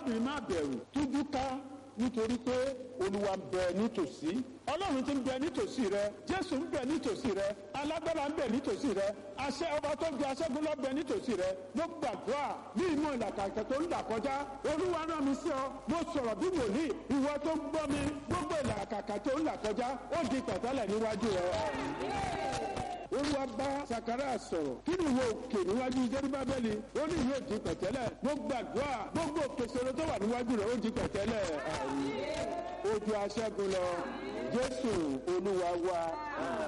arábìnrin má bẹ̀rù tújú ká nítorí pé olúwa ń bẹ nítòsí ọlọ́run ti ń bẹ nítòsí rẹ jésù ń bẹ nítòsí rẹ alágbára ń bẹ nítòsí rẹ àṣẹ ọba tó ju aṣẹ́gun lọ bẹ nítòsí rẹ mo gbàdúrà ní ìmọ̀ ìlàkàkẹ́ tó ń là kọjá olúwa rán mi sí ọ mo sọ̀rọ̀ bí wòlíì ìwọ tó ń gbọ́ mi gbogbo ìlàkàkẹ́ tó ń là kọjá ó di pẹ̀tẹ́lẹ̀ níwájú rẹ olúwa bá sakara sọ̀rọ̀ kí ni ìwọ òkè níwájú jerubabeli ó ní ìwé di pẹ̀tẹ́lẹ̀ mo gbàdúrà gbogbo òkèsèrè tó wà níwájú rẹ̀ ó di pẹ̀tẹ́lẹ̀ ojú aṣẹ́gun lọ jésù olúwa wa.